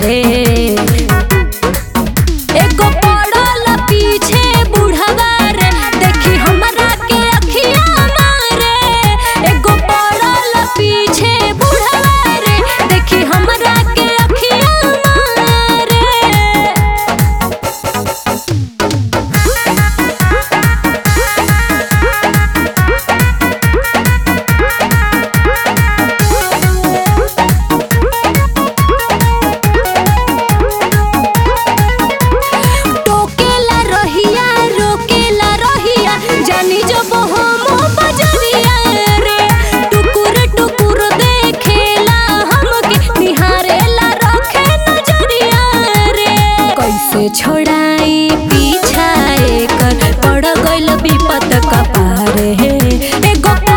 रे एगो पड़ल पीछे बुढ़वा रे देखी हमरा के अखिया मारे एगो पड़ल पीछे बुढ़वा रे देखी हमरा के अखिया मारे टोकेला रहिया रोकेला रहिया जानी जब हम बजरिया रे टुकुर टुकुर देखेला हमके निहारेला रखे नजरिया रे कैसे छोड़ाई पीछा एकर पड़ गइल विपत कपारे एगो